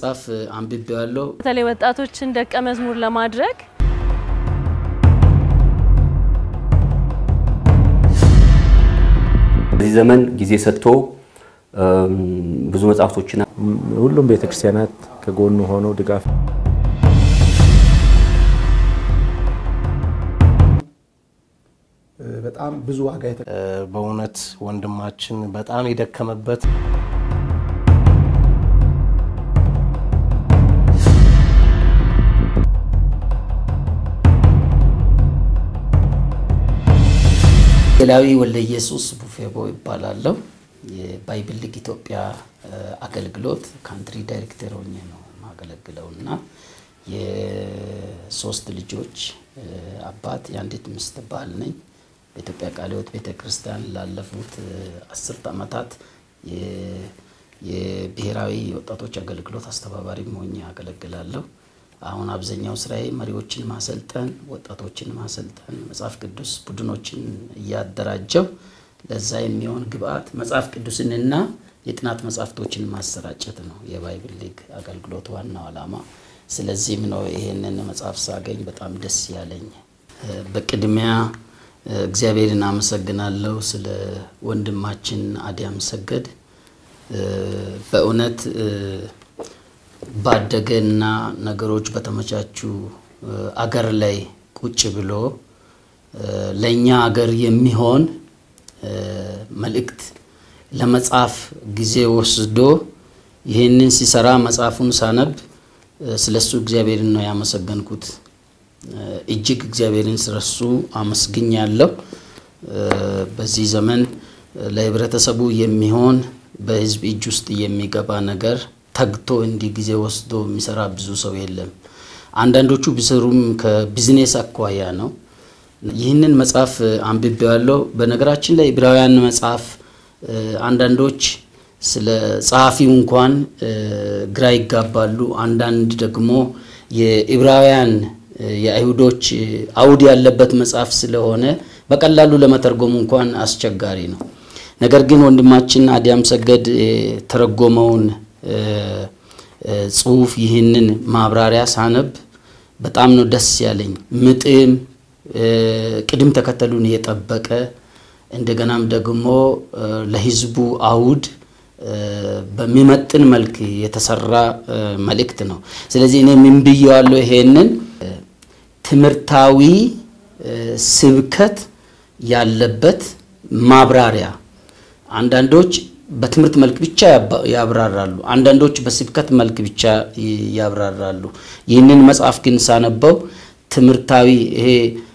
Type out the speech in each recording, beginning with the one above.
መጽሐፍ አንብቤዋለሁ። በተለይ ወጣቶችን ደቀ መዝሙር ለማድረግ በዚህ ዘመን ጊዜ ሰጥቶ ብዙ መጽሐፍቶችን ሁሉም ቤተክርስቲያናት ከጎኑ ሆነው ድጋፍ በጣም ብዙ ዋጋ በእውነት ወንድማችን በጣም የደከመበት ሌላዊ ወልደ ኢየሱስ ቡፌቦ ይባላለሁ። የባይብል ሊግ ኢትዮጵያ አገልግሎት ካንትሪ ዳይሬክተር ሆኜ ነው የማገለግለው እና የሶስት ልጆች አባት የአንዲት ሚስት ባል ነኝ። በኢትዮጵያ ቃለ ሕይወት ቤተ ክርስቲያን ላለፉት አስርት ዓመታት የብሔራዊ ወጣቶች አገልግሎት አስተባባሪም ሆኜ አገለግላለሁ። አሁን አብዛኛው ስራዬ መሪዎችን ማሰልጠን፣ ወጣቶችን ማሰልጠን፣ መጽሐፍ ቅዱስ ቡድኖችን እያደራጀው ለዛ የሚሆን ግብአት መጽሐፍ ቅዱስንና የጥናት መጽሐፍቶችን ማሰራጨት ነው የባይብል ሊግ አገልግሎት ዋናው ዓላማ። ስለዚህም ነው ይሄንን መጽሐፍ ሳገኝ በጣም ደስ ያለኝ። በቅድሚያ እግዚአብሔርን አመሰግናለሁ ስለ ወንድማችን አዲያም ሰገድ በእውነት ባደገና ነገሮች በተመቻቹ አገር ላይ ቁጭ ብሎ ለእኛ አገር የሚሆን መልእክት ለመጻፍ ጊዜ ወስዶ ይህንን ሲሰራ መጽሐፉን ሳነብ ስለሱ እግዚአብሔርን ነው ያመሰገንኩት። እጅግ እግዚአብሔርን ስለሱ አመስግኛለሁ። በዚህ ዘመን ለህብረተሰቡ የሚሆን በህዝብ እጅ ውስጥ የሚገባ ነገር ተግቶ እንዲህ ጊዜ ወስዶ የሚሰራ ብዙ ሰው የለም። አንዳንዶቹ ቢሰሩም ከቢዝኔስ አኳያ ነው። ይህንን መጽሐፍ አንብቤዋለሁ። በነገራችን ላይ ዕብራውያን መጽሐፍ አንዳንዶች ስለ ጸሐፊው እንኳን ግራ ይጋባሉ። አንዳንድ ደግሞ የዕብራውያን የአይሁዶች አውድ ያለበት መጽሐፍ ስለሆነ በቀላሉ ለመተርጎም እንኳን አስቸጋሪ ነው። ነገር ግን ወንድማችን አዲያም ሰገድ የተረጎመውን ጽሁፍ ይህንን ማብራሪያ ሳነብ በጣም ነው ደስ ያለኝ። ምጥም ቅድም ተከተሉን የጠበቀ እንደገናም ደግሞ ለህዝቡ አውድ በሚመጥን መልክ የተሰራ መልእክት ነው። ስለዚህ እኔ ምን ብዬዋለሁ? ይሄንን ትምህርታዊ ስብከት ያለበት ማብራሪያ አንዳንዶች በትምህርት መልክ ብቻ ያብራራሉ፣ አንዳንዶች በስብከት መልክ ብቻ ያብራራሉ። ይህንን መጽሐፍ ግን ሳነበው ትምህርታዊ ይሄ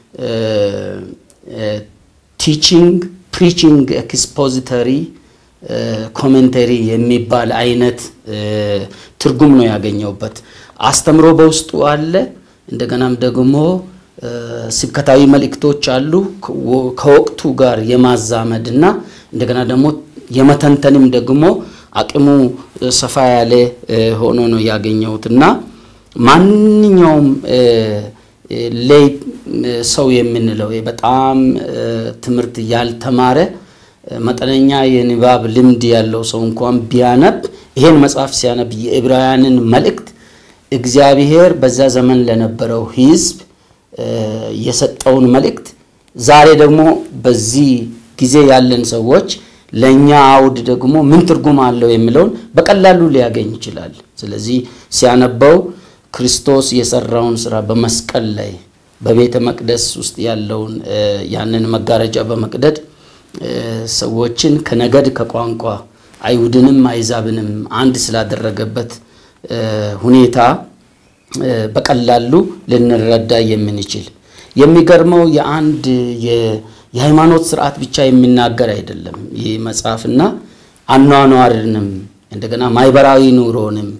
ቲቺንግ ፕሪቺንግ ኤክስፖዚተሪ ኮሜንተሪ የሚባል አይነት ትርጉም ነው ያገኘውበት። አስተምሮ በውስጡ አለ። እንደገናም ደግሞ ስብከታዊ መልእክቶች አሉ ከወቅቱ ጋር የማዛመድ እና እንደገና ደግሞ የመተንተንም ደግሞ አቅሙ ሰፋ ያለ ሆኖ ነው ያገኘሁት እና ማንኛውም ላይ ሰው የምንለው በጣም ትምህርት ያልተማረ መጠነኛ የንባብ ልምድ ያለው ሰው እንኳን ቢያነብ ይሄን መጽሐፍ ሲያነብ የዕብራውያንን መልእክት እግዚአብሔር በዛ ዘመን ለነበረው ሕዝብ የሰጠውን መልእክት ዛሬ ደግሞ በዚህ ጊዜ ያለን ሰዎች ለእኛ አውድ ደግሞ ምን ትርጉም አለው የሚለውን በቀላሉ ሊያገኝ ይችላል። ስለዚህ ሲያነበው ክርስቶስ የሰራውን ስራ በመስቀል ላይ በቤተ መቅደስ ውስጥ ያለውን ያንን መጋረጃ በመቅደድ ሰዎችን ከነገድ ከቋንቋ አይሁድንም አይዛብንም አንድ ስላደረገበት ሁኔታ በቀላሉ ልንረዳ የምንችል የሚገርመው የአንድ የሃይማኖት ስርዓት ብቻ የሚናገር አይደለም ይህ መጽሐፍና አኗኗርንም እንደገና ማህበራዊ ኑሮንም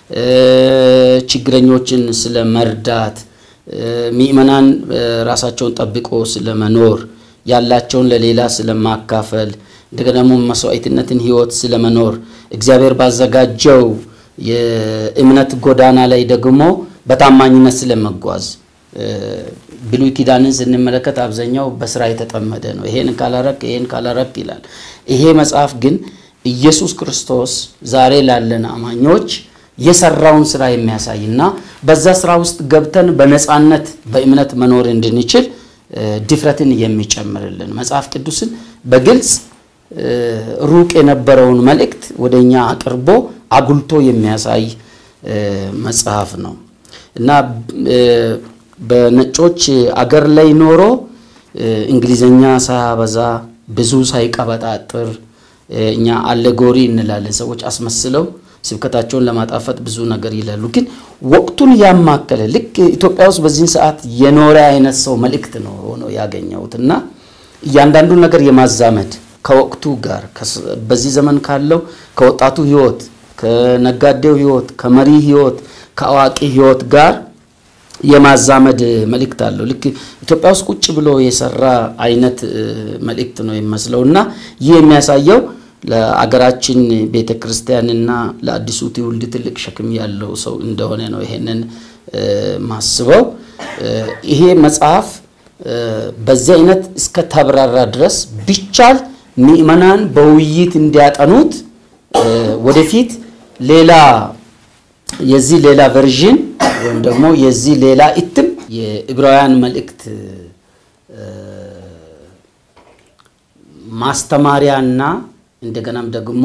ችግረኞችን ስለ መርዳት ምእመናን ራሳቸውን ጠብቆ ስለመኖር ያላቸውን ለሌላ ስለማካፈል እንደገና ደግሞ መስዋዕትነትን ህይወት ስለመኖር እግዚአብሔር ባዘጋጀው የእምነት ጎዳና ላይ ደግሞ በታማኝነት ስለመጓዝ ብሉይ ኪዳንን ስንመለከት አብዛኛው በስራ የተጠመደ ነው። ይሄን ካላረክ ይሄን ካላረክ ይላል። ይሄ መጽሐፍ ግን ኢየሱስ ክርስቶስ ዛሬ ላለን አማኞች የሰራውን ስራ የሚያሳይ እና በዛ ስራ ውስጥ ገብተን በነፃነት በእምነት መኖር እንድንችል ድፍረትን የሚጨምርልን መጽሐፍ ቅዱስን በግልጽ ሩቅ የነበረውን መልእክት ወደ እኛ አቅርቦ አጉልቶ የሚያሳይ መጽሐፍ ነው እና በነጮች አገር ላይ ኖሮ እንግሊዘኛ ሳያበዛ ብዙ ሳይቀበጣጥር እኛ አሌጎሪ እንላለን። ሰዎች አስመስለው ስብከታቸውን ለማጣፈጥ ብዙ ነገር ይላሉ። ግን ወቅቱን ያማከለ ልክ ኢትዮጵያ ውስጥ በዚህን ሰዓት የኖረ አይነት ሰው መልእክት ነው ሆኖ ያገኘሁት እና እያንዳንዱን ነገር የማዛመድ ከወቅቱ ጋር በዚህ ዘመን ካለው ከወጣቱ ህይወት፣ ከነጋዴው ህይወት፣ ከመሪ ህይወት፣ ከአዋቂ ህይወት ጋር የማዛመድ መልእክት አለው። ልክ ኢትዮጵያ ውስጥ ቁጭ ብሎ የሰራ አይነት መልእክት ነው የሚመስለው እና ይህ የሚያሳየው ለአገራችን ቤተ ክርስቲያንና ለአዲሱ ትውልድ ትልቅ ሸክም ያለው ሰው እንደሆነ ነው ይሄንን ማስበው። ይሄ መጽሐፍ በዚህ አይነት እስከ ተብራራ ድረስ ቢቻል ምዕመናን በውይይት እንዲያጠኑት ወደፊት ሌላ የዚህ ሌላ ቨርዥን ወይም ደግሞ የዚህ ሌላ እትም የዕብራውያን መልእክት ማስተማሪያና እንደገናም ደግሞ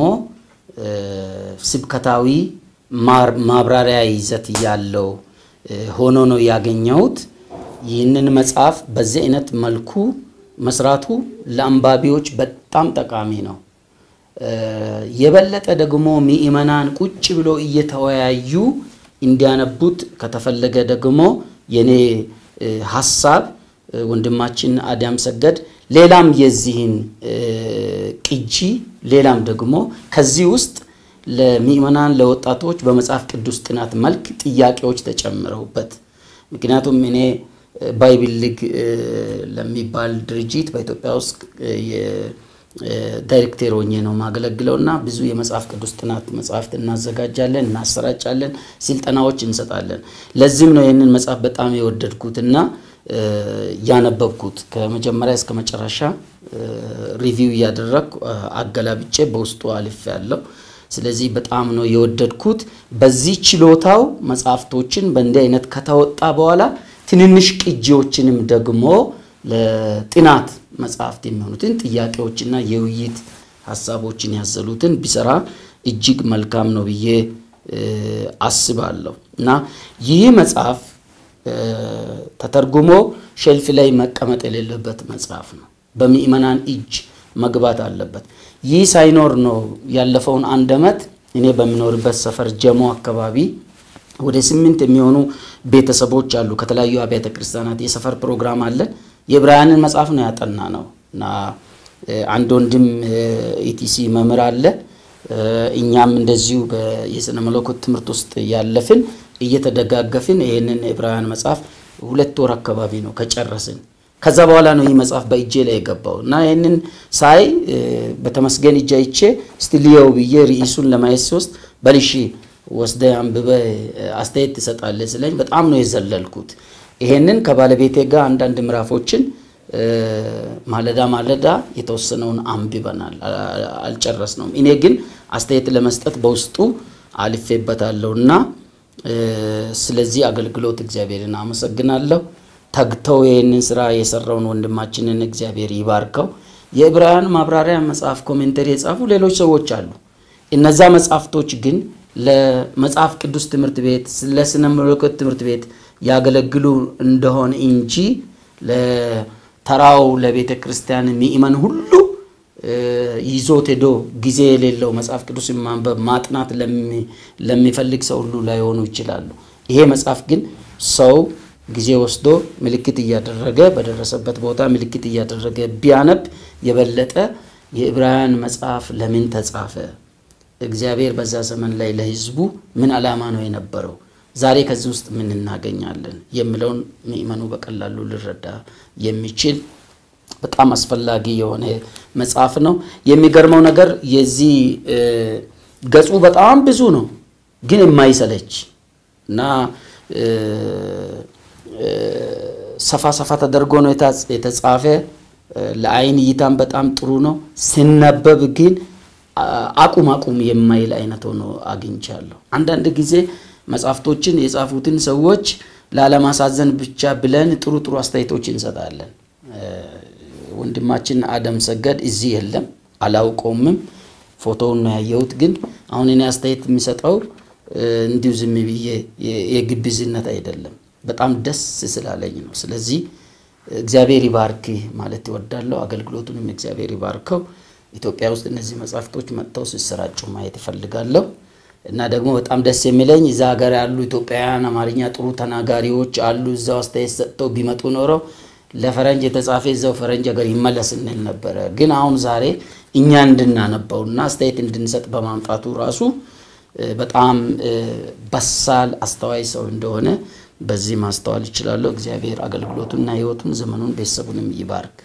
ስብከታዊ ማብራሪያ ይዘት ያለው ሆኖ ነው ያገኘሁት። ይህንን መጽሐፍ በዚህ አይነት መልኩ መስራቱ ለአንባቢዎች በጣም ጠቃሚ ነው። የበለጠ ደግሞ ምዕመናን ቁጭ ብሎ እየተወያዩ እንዲያነቡት ከተፈለገ ደግሞ የኔ ሀሳብ ወንድማችን አዳም ሰገድ ሌላም የዚህን ቅጂ ሌላም ደግሞ ከዚህ ውስጥ ለምዕመናን ለወጣቶች በመጽሐፍ ቅዱስ ጥናት መልክ ጥያቄዎች ተጨምረውበት ምክንያቱም እኔ ባይብል ሊግ ለሚባል ድርጅት በኢትዮጵያ ውስጥ ዳይሬክተር ሆኜ ነው ማገለግለው እና ብዙ የመጽሐፍ ቅዱስ ጥናት መጽሐፍት እናዘጋጃለን፣ እናሰራጫለን፣ ስልጠናዎች እንሰጣለን። ለዚህም ነው ይህንን መጽሐፍ በጣም የወደድኩት እና ያነበብኩት ከመጀመሪያ እስከ መጨረሻ ሪቪው እያደረግኩ አገላብጬ በውስጡ አልፍ ያለው ስለዚህ በጣም ነው የወደድኩት። በዚህ ችሎታው መጽሐፍቶችን በእንዲህ አይነት ከተወጣ በኋላ ትንንሽ ቅጂዎችንም ደግሞ ለጥናት መጽሐፍት የሚሆኑትን ጥያቄዎችና የውይይት ሀሳቦችን ያዘሉትን ቢሰራ እጅግ መልካም ነው ብዬ አስባለሁ እና ይህ መጽሐፍ ተተርጉሞ ሼልፍ ላይ መቀመጥ የሌለበት መጽሐፍ ነው። በምዕመናን እጅ መግባት አለበት። ይህ ሳይኖር ነው ያለፈውን አንድ ዓመት እኔ በሚኖርበት ሰፈር ጀሞ አካባቢ ወደ ስምንት የሚሆኑ ቤተሰቦች አሉ። ከተለያዩ አብያተ ክርስቲያናት የሰፈር ፕሮግራም አለን። የዕብራውያንን መጽሐፍ ነው ያጠና ነው እና አንድ ወንድም ኢቲሲ መምህር አለ። እኛም እንደዚሁ የስነ መለኮት ትምህርት ውስጥ ያለፍን እየተደጋገፍን ይህንን ዕብራውያን መጽሐፍ ሁለት ወር አካባቢ ነው ከጨረስን። ከዛ በኋላ ነው ይህ መጽሐፍ በእጄ ላይ የገባው እና ይህንን ሳይ በተመስገን እጅ አይቼ እስቲ ልየው ብዬ ርዕሱን ለማየት ሲወስድ በልሺ ወስደ አንብበ አስተያየት ትሰጣለህ ስለኝ በጣም ነው የዘለልኩት። ይሄንን ከባለቤቴ ጋር አንዳንድ ምዕራፎችን ማለዳ ማለዳ የተወሰነውን አንብበናል፣ አልጨረስነውም። እኔ ግን አስተያየት ለመስጠት በውስጡ አልፌበታለሁ እና ስለዚህ አገልግሎት እግዚአብሔርን አመሰግናለሁ። ተግተው ይህንን ስራ የሰራውን ወንድማችንን እግዚአብሔር ይባርከው። የዕብራውያን ማብራሪያ መጽሐፍ ኮሜንተሪ የጻፉ ሌሎች ሰዎች አሉ። እነዛ መጽሐፍቶች ግን ለመጽሐፍ ቅዱስ ትምህርት ቤት ለስነ መለኮት ትምህርት ቤት ያገለግሉ እንደሆነ እንጂ ለተራው ለቤተ ክርስቲያን ምእመን ሁሉ ይዞት ሄዶ ጊዜ የሌለው መጽሐፍ ቅዱስ ማንበብ ማጥናት ለሚፈልግ ሰው ሁሉ ላይሆኑ ይችላሉ። ይሄ መጽሐፍ ግን ሰው ጊዜ ወስዶ ምልክት እያደረገ በደረሰበት ቦታ ምልክት እያደረገ ቢያነብ የበለጠ የዕብራውያን መጽሐፍ ለምን ተጻፈ? እግዚአብሔር በዛ ዘመን ላይ ለሕዝቡ ምን ዓላማ ነው የነበረው? ዛሬ ከዚህ ውስጥ ምን እናገኛለን የሚለውን ምእመኑ በቀላሉ ሊረዳ የሚችል በጣም አስፈላጊ የሆነ መጽሐፍ ነው። የሚገርመው ነገር የዚህ ገጹ በጣም ብዙ ነው፣ ግን የማይሰለች እና ሰፋ ሰፋ ተደርጎ ነው የተጻፈ። ለአይን እይታም በጣም ጥሩ ነው። ሲነበብ ግን አቁም አቁም የማይል አይነት ሆኖ አግኝቻለሁ። አንዳንድ ጊዜ መጽሐፍቶችን የጻፉትን ሰዎች ላለማሳዘን ብቻ ብለን ጥሩ ጥሩ አስተያየቶች እንሰጣለን። ወንድማችን አደም ሰገድ እዚህ የለም፣ አላውቀውምም። ፎቶውን ነው ያየሁት። ግን አሁን እኔ አስተያየት የሚሰጠው እንዲሁ ዝም ብዬ የግብዝነት አይደለም፣ በጣም ደስ ስላለኝ ነው። ስለዚህ እግዚአብሔር ይባርክ ማለት ይወዳለሁ። አገልግሎቱንም እግዚአብሔር ይባርከው። ኢትዮጵያ ውስጥ እነዚህ መጽሐፍቶች መጥተው ሲሰራጩ ማየት ይፈልጋለሁ እና ደግሞ በጣም ደስ የሚለኝ እዛ ሀገር ያሉ ኢትዮጵያውያን አማርኛ ጥሩ ተናጋሪዎች አሉ። እዛው አስተያየት ሰጥተው ቢመጡ ኖረው ለፈረንጅ የተጻፈ እዛው ፈረንጅ ሀገር ይመለስ እንል ነበረ። ግን አሁን ዛሬ እኛ እንድናነበውና አስተያየት እንድንሰጥ በማምጣቱ ራሱ በጣም በሳል አስተዋይ ሰው እንደሆነ በዚህ ማስተዋል ይችላለሁ። እግዚአብሔር አገልግሎቱንና ሕይወቱን ዘመኑን ቤተሰቡንም ይባርክ።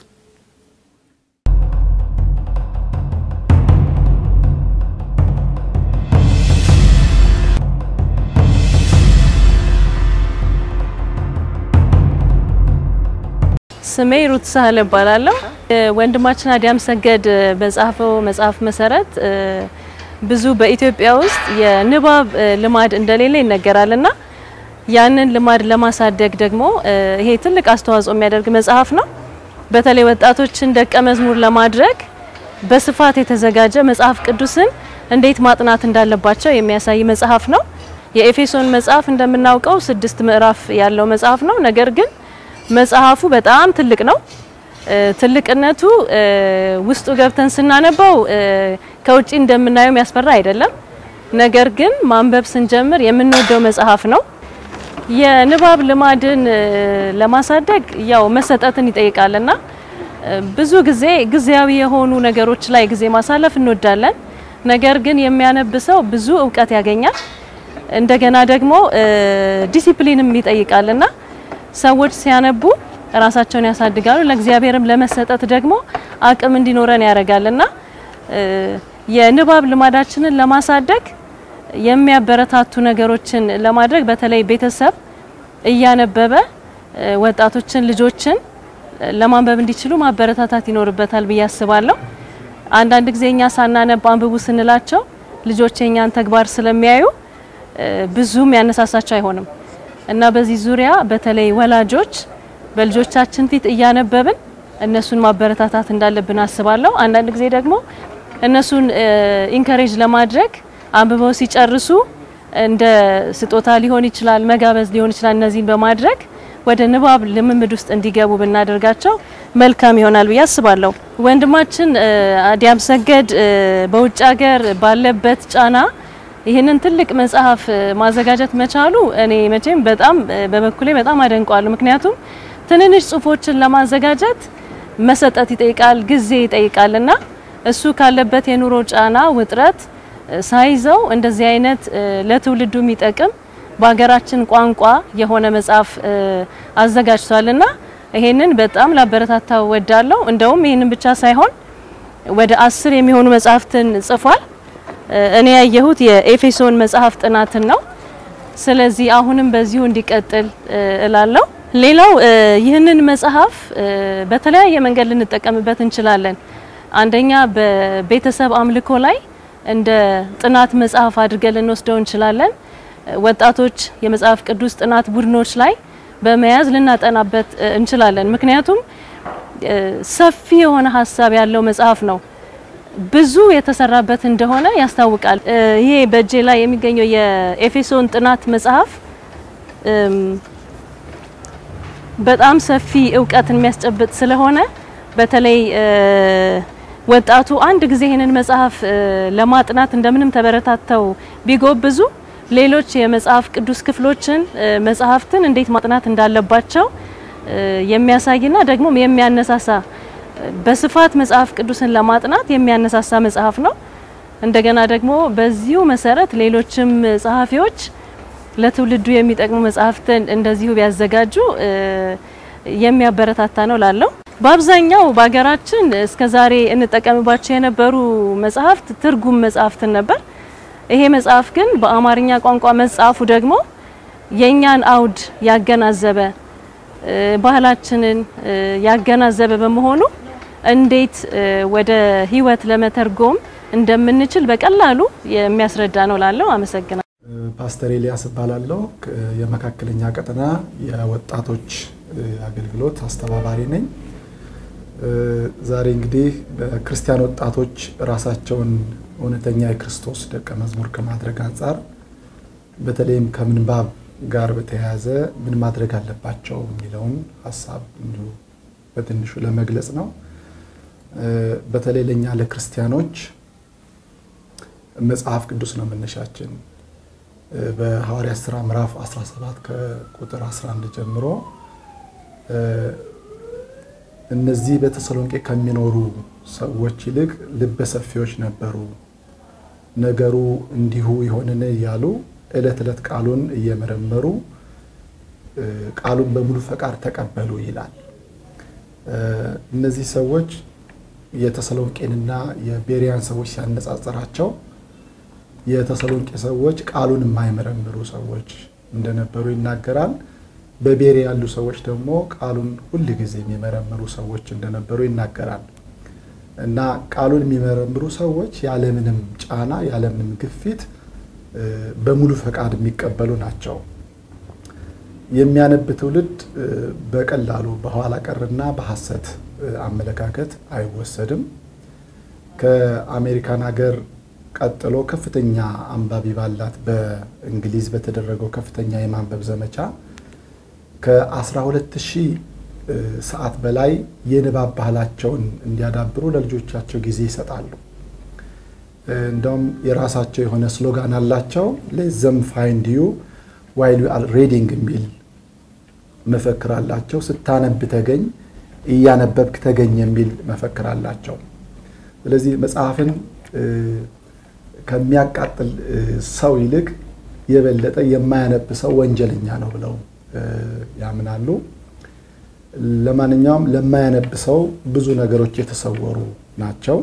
ስሜ ሩት ሳህለ እባላለሁ። ወንድማችን አዲያም ሰገድ በጻፈው መጽሐፍ መሰረት ብዙ በኢትዮጵያ ውስጥ የንባብ ልማድ እንደሌለ ይነገራልና ያንን ልማድ ለማሳደግ ደግሞ ይሄ ትልቅ አስተዋጽኦ የሚያደርግ መጽሐፍ ነው። በተለይ ወጣቶችን ደቀ መዝሙር ለማድረግ በስፋት የተዘጋጀ መጽሐፍ ቅዱስን እንዴት ማጥናት እንዳለባቸው የሚያሳይ መጽሐፍ ነው። የኤፌሶን መጽሐፍ እንደምናውቀው ስድስት ምዕራፍ ያለው መጽሐፍ ነው። ነገር ግን መጽሐፉ በጣም ትልቅ ነው። ትልቅነቱ ውስጡ ገብተን ስናነበው ከውጪ እንደምናየው የሚያስፈራ አይደለም። ነገር ግን ማንበብ ስንጀምር የምንወደው መጽሐፍ ነው። የንባብ ልማድን ለማሳደግ ያው መሰጠትን ይጠይቃልና ብዙ ጊዜ ጊዜያዊ የሆኑ ነገሮች ላይ ጊዜ ማሳለፍ እንወዳለን። ነገር ግን የሚያነብ ሰው ብዙ እውቀት ያገኛል። እንደገና ደግሞ ዲሲፕሊንም ይጠይቃልና ሰዎች ሲያነቡ ራሳቸውን ያሳድጋሉ። ለእግዚአብሔርም ለመሰጠት ደግሞ አቅም እንዲኖረን ያደርጋልና የንባብ ልማዳችንን ለማሳደግ የሚያበረታቱ ነገሮችን ለማድረግ በተለይ ቤተሰብ እያነበበ ወጣቶችን፣ ልጆችን ለማንበብ እንዲችሉ ማበረታታት ይኖርበታል ብዬ አስባለሁ። አንዳንድ ጊዜ እኛ ሳናነብ አንብቡ ስንላቸው ልጆች የኛን ተግባር ስለሚያዩ ብዙም ያነሳሳቸው አይሆንም እና በዚህ ዙሪያ በተለይ ወላጆች በልጆቻችን ፊት እያነበብን እነሱን ማበረታታት እንዳለብን አስባለሁ። አንዳንድ ጊዜ ደግሞ እነሱን ኢንከሬጅ ለማድረግ አንብበው ሲጨርሱ እንደ ስጦታ ሊሆን ይችላል፣ መጋበዝ ሊሆን ይችላል። እነዚህን በማድረግ ወደ ንባብ ልምምድ ውስጥ እንዲገቡ ብናደርጋቸው መልካም ይሆናል ብዬ አስባለሁ። ወንድማችን አዲያም ሰገድ በውጭ ሀገር ባለበት ጫና ይህንን ትልቅ መጽሐፍ ማዘጋጀት መቻሉ እኔ መቼም በጣም በበኩሌ በጣም አደንቋለሁ። ምክንያቱም ትንንሽ ጽሁፎችን ለማዘጋጀት መሰጠት ይጠይቃል፣ ጊዜ ይጠይቃልና እሱ ካለበት የኑሮ ጫና ውጥረት ሳይዘው እንደዚህ አይነት ለትውልዱ የሚጠቅም በሀገራችን ቋንቋ የሆነ መጽሐፍ አዘጋጅቷልና ይሄንን በጣም ላበረታታው ወዳለሁ። እንደውም ይሄንን ብቻ ሳይሆን ወደ አስር የሚሆኑ መጽሐፍትን ጽፏል። እኔ ያየሁት የኤፌሶን መጽሐፍ ጥናትን ነው። ስለዚህ አሁንም በዚሁ እንዲቀጥል እላለሁ። ሌላው ይህንን መጽሐፍ በተለያየ መንገድ ልንጠቀምበት እንችላለን። አንደኛ በቤተሰብ አምልኮ ላይ እንደ ጥናት መጽሐፍ አድርገን ልንወስደው እንችላለን። ወጣቶች የመጽሐፍ ቅዱስ ጥናት ቡድኖች ላይ በመያዝ ልናጠናበት እንችላለን። ምክንያቱም ሰፊ የሆነ ሀሳብ ያለው መጽሐፍ ነው። ብዙ የተሰራበት እንደሆነ ያስታውቃል። ይሄ በእጄ ላይ የሚገኘው የኤፌሶን ጥናት መጽሐፍ በጣም ሰፊ እውቀትን የሚያስጨብጥ ስለሆነ በተለይ ወጣቱ አንድ ጊዜ ይህንን መጽሐፍ ለማጥናት እንደምንም ተበረታተው ቢጎብዙ ሌሎች የመጽሐፍ ቅዱስ ክፍሎችን መጽሐፍትን እንዴት ማጥናት እንዳለባቸው የሚያሳይና ደግሞ የሚያነሳሳ በስፋት መጽሐፍ ቅዱስን ለማጥናት የሚያነሳሳ መጽሐፍ ነው። እንደገና ደግሞ በዚሁ መሰረት ሌሎችም ጸሐፊዎች ለትውልዱ የሚጠቅሙ መጽሐፍትን እንደዚሁ ቢያዘጋጁ የሚያበረታታ ነው ላለው በአብዛኛው በሀገራችን እስከዛሬ እንጠቀምባቸው የነበሩ መጽሐፍት ትርጉም መጽሐፍትን ነበር። ይሄ መጽሐፍ ግን በአማርኛ ቋንቋ መጻፉ ደግሞ የእኛን አውድ ያገናዘበ ባህላችንን ያገናዘበ በመሆኑ እንዴት ወደ ሕይወት ለመተርጎም እንደምንችል በቀላሉ የሚያስረዳ ነው ላለው አመሰግናለሁ። ፓስተር ኤልያስ እባላለሁ። የመካከለኛ ቀጠና የወጣቶች አገልግሎት አስተባባሪ ነኝ። ዛሬ እንግዲህ በክርስቲያን ወጣቶች ራሳቸውን እውነተኛ የክርስቶስ ደቀ መዝሙር ከማድረግ አንጻር በተለይም ከምንባብ ጋር በተያያዘ ምን ማድረግ አለባቸው የሚለውን ሀሳብ እንዲሁ በትንሹ ለመግለጽ ነው። በተለይ ለእኛ ለክርስቲያኖች መጽሐፍ ቅዱስ ነው መነሻችን። በሐዋርያት ሥራ ምዕራፍ 17 ከቁጥር 11 ጀምሮ እነዚህ በተሰሎንቄ ከሚኖሩ ሰዎች ይልቅ ልበ ሰፊዎች ነበሩ፣ ነገሩ እንዲሁ ይሆንን እያሉ ዕለት ዕለት ቃሉን እየመረመሩ ቃሉን በሙሉ ፈቃድ ተቀበሉ ይላል። እነዚህ ሰዎች የተሰሎንቄንና የቤሪያን ሰዎች ሲያነጻጽራቸው የተሰሎንቄ ሰዎች ቃሉን የማይመረምሩ ሰዎች እንደነበሩ ይናገራል። በቤሪያ ያሉ ሰዎች ደግሞ ቃሉን ሁል ጊዜ የሚመረምሩ ሰዎች እንደነበሩ ይናገራል። እና ቃሉን የሚመረምሩ ሰዎች ያለምንም ጫና ያለምንም ግፊት በሙሉ ፈቃድ የሚቀበሉ ናቸው። የሚያነብ ትውልድ በቀላሉ በኋላ ቀርና በሐሰት አመለካከት አይወሰድም። ከአሜሪካን ሀገር ቀጥሎ ከፍተኛ አንባቢ ባላት በእንግሊዝ በተደረገው ከፍተኛ የማንበብ ዘመቻ ከ12 ሺህ ሰዓት በላይ የንባብ ባህላቸውን እንዲያዳብሩ ለልጆቻቸው ጊዜ ይሰጣሉ። እንደውም የራሳቸው የሆነ ስሎጋን አላቸው። ሌዘም ፋይንድ ዩ ዋይል ዩ አር ሬዲንግ የሚል መፈክር አላቸው። ስታነብ ተገኝ፣ እያነበብክ ተገኝ የሚል መፈክር አላቸው። ስለዚህ መጽሐፍን ከሚያቃጥል ሰው ይልቅ የበለጠ የማያነብ ሰው ወንጀለኛ ነው ብለው ያምናሉ። ለማንኛውም ለማያነብ ሰው ብዙ ነገሮች የተሰወሩ ናቸው።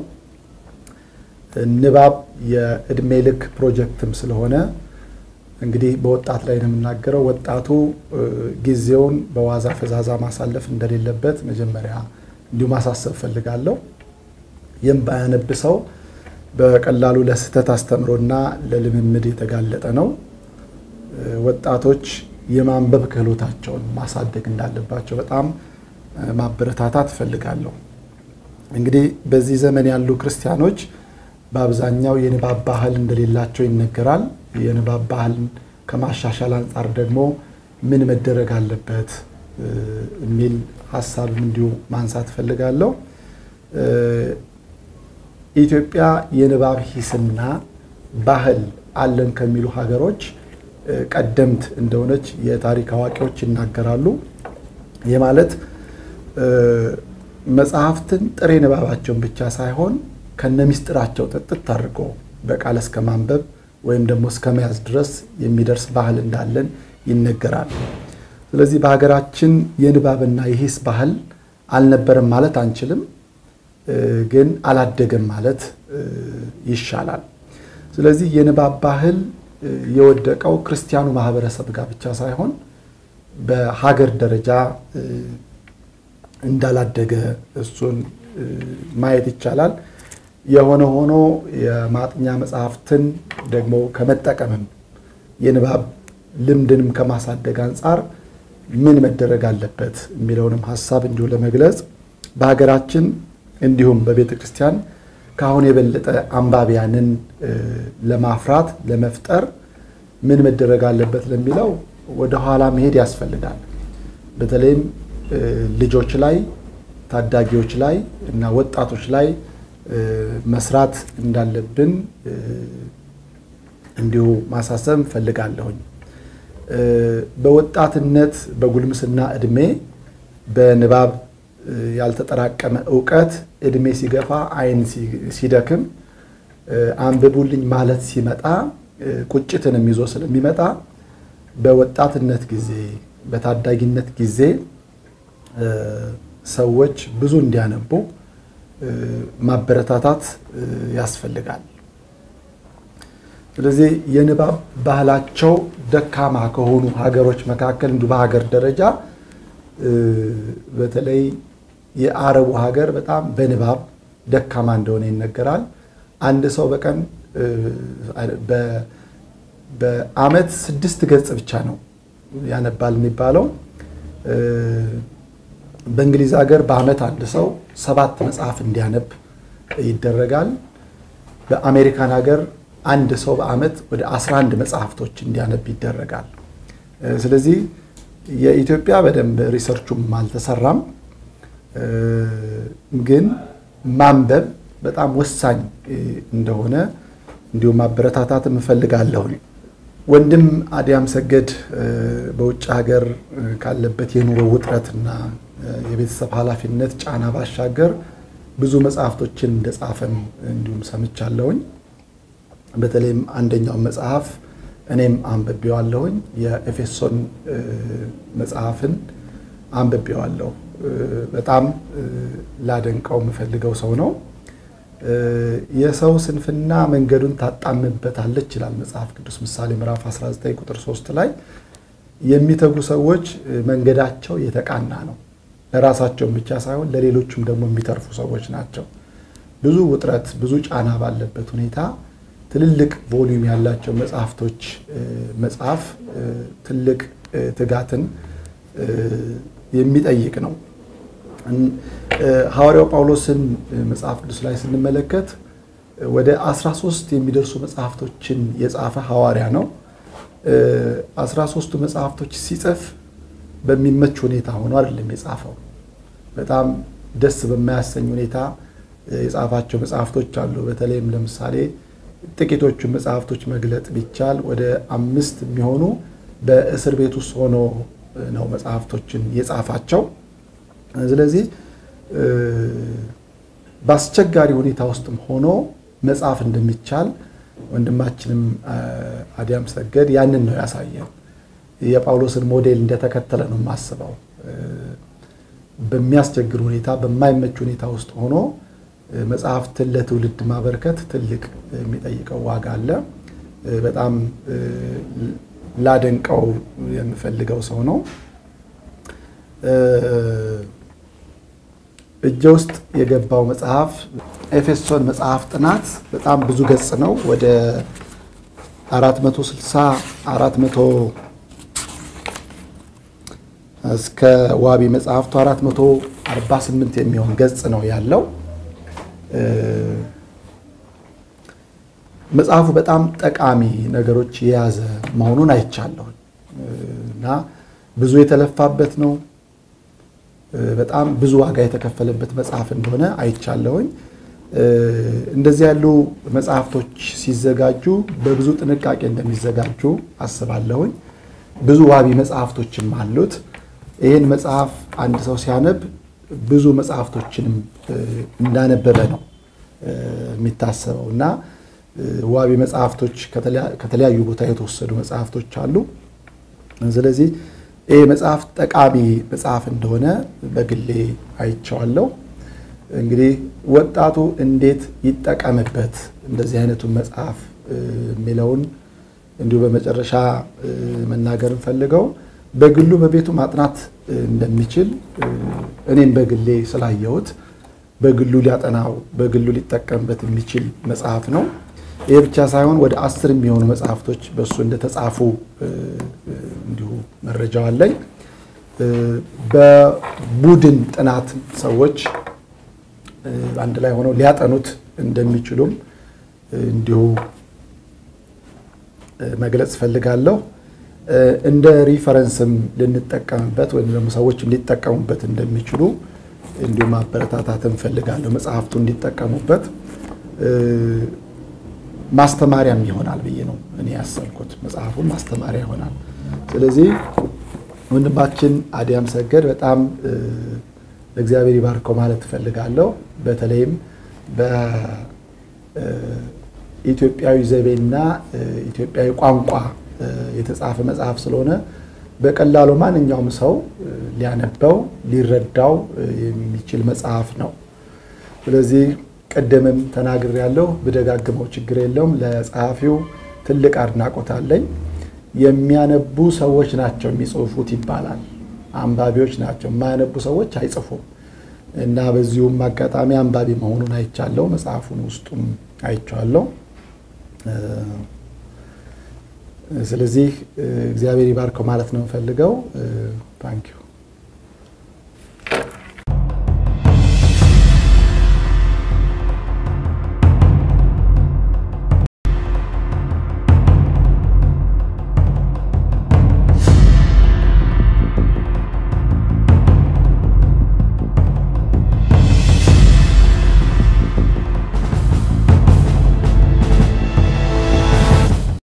ንባብ የእድሜ ልክ ፕሮጀክትም ስለሆነ እንግዲህ በወጣት ላይ ነው የምናገረው። ወጣቱ ጊዜውን በዋዛ ፈዛዛ ማሳለፍ እንደሌለበት መጀመሪያ እንዲሁ ማሳሰብ ፈልጋለሁ። የማያነብ ሰው በቀላሉ ለስህተት አስተምሮና ለልምምድ የተጋለጠ ነው። ወጣቶች የማንበብ ክህሎታቸውን ማሳደግ እንዳለባቸው በጣም ማበረታታት እፈልጋለሁ። እንግዲህ በዚህ ዘመን ያሉ ክርስቲያኖች በአብዛኛው የንባብ ባህል እንደሌላቸው ይነገራል። የንባብ ባህልን ከማሻሻል አንጻር ደግሞ ምን መደረግ አለበት የሚል ሀሳብም እንዲሁ ማንሳት እፈልጋለሁ። ኢትዮጵያ የንባብ ሂስና ባህል አለን ከሚሉ ሀገሮች ቀደምት እንደሆነች የታሪክ አዋቂዎች ይናገራሉ። ይህ ማለት መጽሐፍትን ጥሬ ንባባቸውን ብቻ ሳይሆን ከነ ሚስጥራቸው ጥጥት አድርጎ በቃል እስከ ማንበብ ወይም ደግሞ እስከ መያዝ ድረስ የሚደርስ ባህል እንዳለን ይነገራል። ስለዚህ በሀገራችን የንባብና የሂስ ባህል አልነበረም ማለት አንችልም፣ ግን አላደገም ማለት ይሻላል። ስለዚህ የንባብ ባህል የወደቀው ክርስቲያኑ ማህበረሰብ ጋር ብቻ ሳይሆን በሀገር ደረጃ እንዳላደገ እሱን ማየት ይቻላል። የሆነ ሆኖ የማጥኛ መጽሐፍትን ደግሞ ከመጠቀምም የንባብ ልምድንም ከማሳደግ አንጻር ምን መደረግ አለበት የሚለውንም ሀሳብ እንዲሁ ለመግለጽ በሀገራችን እንዲሁም በቤተ ክርስቲያን ከአሁን የበለጠ አንባቢያንን ለማፍራት ለመፍጠር ምን መደረግ አለበት ለሚለው ወደኋላ መሄድ ያስፈልጋል። በተለይም ልጆች ላይ፣ ታዳጊዎች ላይ እና ወጣቶች ላይ መስራት እንዳለብን እንዲሁ ማሳሰብ እፈልጋለሁኝ። በወጣትነት በጉልምስና እድሜ በንባብ ያልተጠራቀመ እውቀት እድሜ ሲገፋ ዓይን ሲደክም አንብቡልኝ ማለት ሲመጣ ቁጭትንም ይዞ ስለሚመጣ በወጣትነት ጊዜ በታዳጊነት ጊዜ ሰዎች ብዙ እንዲያነቡ ማበረታታት ያስፈልጋል። ስለዚህ የንባብ ባህላቸው ደካማ ከሆኑ ሀገሮች መካከል እንዲሁ በሀገር ደረጃ በተለይ የአረቡ ሀገር በጣም በንባብ ደካማ እንደሆነ ይነገራል። አንድ ሰው በቀን በአመት ስድስት ገጽ ብቻ ነው ያነባል የሚባለው። በእንግሊዝ ሀገር በአመት አንድ ሰው ሰባት መጽሐፍ እንዲያነብ ይደረጋል። በአሜሪካን ሀገር አንድ ሰው በአመት ወደ 11 መጽሐፍቶች እንዲያነብ ይደረጋል። ስለዚህ የኢትዮጵያ በደንብ ሪሰርቹም አልተሰራም፣ ግን ማንበብ በጣም ወሳኝ እንደሆነ እንዲሁም ማበረታታት እፈልጋለሁ። ወንድም አዲያም ሰገድ በውጭ ሀገር ካለበት የኑሮ ውጥረትና የቤተሰብ ኃላፊነት ጫና ባሻገር ብዙ መጽሐፍቶችን እንደጻፈም እንዲሁም ሰምቻለሁኝ። በተለይም አንደኛውን መጽሐፍ እኔም አንብቤዋለሁኝ። የኤፌሶን መጽሐፍን አንብቤዋለሁ። በጣም ላደንቀው የምፈልገው ሰው ነው። የሰው ስንፍና መንገዱን ታጣምበታለች ይላል መጽሐፍ ቅዱስ ምሳሌ ምዕራፍ 19 ቁጥር 3 ላይ የሚተጉ ሰዎች መንገዳቸው የተቃና ነው። ለራሳቸውም ብቻ ሳይሆን ለሌሎችም ደግሞ የሚተርፉ ሰዎች ናቸው። ብዙ ውጥረት፣ ብዙ ጫና ባለበት ሁኔታ ትልልቅ ቮሊዩም ያላቸው መጽሐፍቶች መጽሐፍ ትልቅ ትጋትን የሚጠይቅ ነው። ሐዋርያው ጳውሎስን መጽሐፍ ቅዱስ ላይ ስንመለከት ወደ 13 የሚደርሱ መጽሐፍቶችን የጻፈ ሐዋርያ ነው። 13ቱ መጽሐፍቶች ሲጽፍ በሚመች ሁኔታ ሆኖ አይደለም የጻፈው። በጣም ደስ በማያሰኝ ሁኔታ የጻፋቸው መጽሐፍቶች አሉ። በተለይም ለምሳሌ ጥቂቶቹን መጽሐፍቶች መግለጥ ቢቻል ወደ አምስት የሚሆኑ በእስር ቤት ውስጥ ሆኖ ነው መጽሐፍቶችን የጻፋቸው። ስለዚህ በአስቸጋሪ ሁኔታ ውስጥም ሆኖ መጻፍ እንደሚቻል ወንድማችንም አዲያም ሰገድ ያንን ነው ያሳየን። የጳውሎስን ሞዴል እንደተከተለ ነው የማስበው። በሚያስቸግር ሁኔታ፣ በማይመች ሁኔታ ውስጥ ሆኖ መጽሐፍትን ለትውልድ ማበርከት ትልቅ የሚጠይቀው ዋጋ አለ። በጣም ላደንቀው የምፈልገው ሰው ነው። እጄ ውስጥ የገባው መጽሐፍ ኤፌሶን መጽሐፍ ጥናት በጣም ብዙ ገጽ ነው። ወደ 460 400 እስከ ዋቢ መጽሐፍቱ 448 የሚሆን ገጽ ነው ያለው። መጽሐፉ በጣም ጠቃሚ ነገሮች የያዘ መሆኑን አይቻለሁ እና ብዙ የተለፋበት ነው። በጣም ብዙ ዋጋ የተከፈለበት መጽሐፍ እንደሆነ አይቻለሁኝ። እንደዚህ ያሉ መጽሐፍቶች ሲዘጋጁ በብዙ ጥንቃቄ እንደሚዘጋጁ አስባለሁኝ። ብዙ ዋቢ መጽሐፍቶችም አሉት። ይህን መጽሐፍ አንድ ሰው ሲያነብ ብዙ መጽሐፍቶችንም እንዳነበበ ነው የሚታሰበው እና ዋቢ መጽሐፍቶች ከተለያዩ ቦታ የተወሰዱ መጽሐፍቶች አሉ። ስለዚህ ይህ መጽሐፍ ጠቃሚ መጽሐፍ እንደሆነ በግሌ አይቼዋለሁ። እንግዲህ ወጣቱ እንዴት ይጠቀምበት እንደዚህ አይነቱን መጽሐፍ የሚለውን እንዲሁ በመጨረሻ መናገር እንፈልገው በግሉ በቤቱ ማጥናት እንደሚችል እኔም በግሌ ስላየሁት በግሉ ሊያጠናው በግሉ ሊጠቀምበት የሚችል መጽሐፍ ነው። ይህ ብቻ ሳይሆን ወደ አስር የሚሆኑ መጽሐፍቶች በእሱ እንደተጻፉ እንዲሁ መረጃው አለኝ። በቡድን ጥናት ሰዎች አንድ ላይ ሆነው ሊያጠኑት እንደሚችሉም እንዲሁ መግለጽ እፈልጋለሁ። እንደ ሪፈረንስም ልንጠቀምበት ወይም ደግሞ ሰዎችም ሊጠቀሙበት እንደሚችሉ እንዲሁ ማበረታታት እንፈልጋለሁ። መጽሐፍቱ እንዲጠቀሙበት ማስተማሪያም ይሆናል ብዬ ነው እኔ ያሰብኩት። መጽሐፉን ማስተማሪያ ይሆናል። ስለዚህ ወንድማችን አዲያም ሰገድ በጣም እግዚአብሔር ይባርከው ማለት እፈልጋለሁ። በተለይም በኢትዮጵያዊ ዘይቤና ኢትዮጵያዊ ቋንቋ የተጻፈ መጽሐፍ ስለሆነ በቀላሉ ማንኛውም ሰው ሊያነበው ሊረዳው የሚችል መጽሐፍ ነው። ስለዚህ ቅድምም ተናግር ያለው ብደጋግመው ችግር የለውም። ለጸሐፊው ትልቅ አድናቆት አለኝ። የሚያነቡ ሰዎች ናቸው የሚጽፉት ይባላል። አንባቢዎች ናቸው፣ የማያነቡ ሰዎች አይጽፉም። እና በዚሁም አጋጣሚ አንባቢ መሆኑን አይቻለው። መጽሐፉን ውስጡም አይቼዋለሁ። ስለዚህ እግዚአብሔር ይባርከው ማለት ነው የምፈልገው። ታንኪዩ